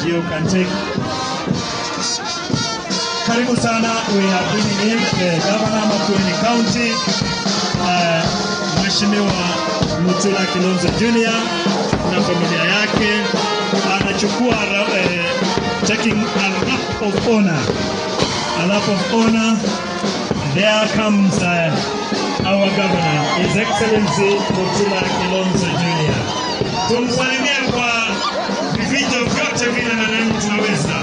you can take. Karibu sana. We are bringing in the governor Makueni County, uh, Mheshimiwa Mutula Kilonzo Jr. na familia yake anachukua ra- eh, taking a lap of honor. A lap of honor. There comes uh, our governor, His Excellency Mutula Kilonzo Jr. Tumsalimie kwa vifijo vyote vile nadhani tunaweza.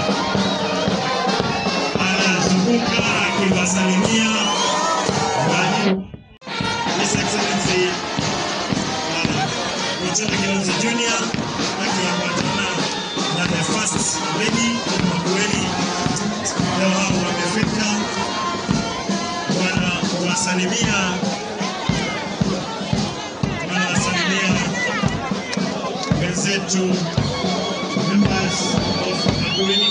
Anazunguka akiwasalimia walimu. His Excellency uh, Mutula Kilonzo Jr. akiambatana na the first lady Makueni. Leo hao wamefika wanawasalimia wanawasalimia wenzetu members of Makueni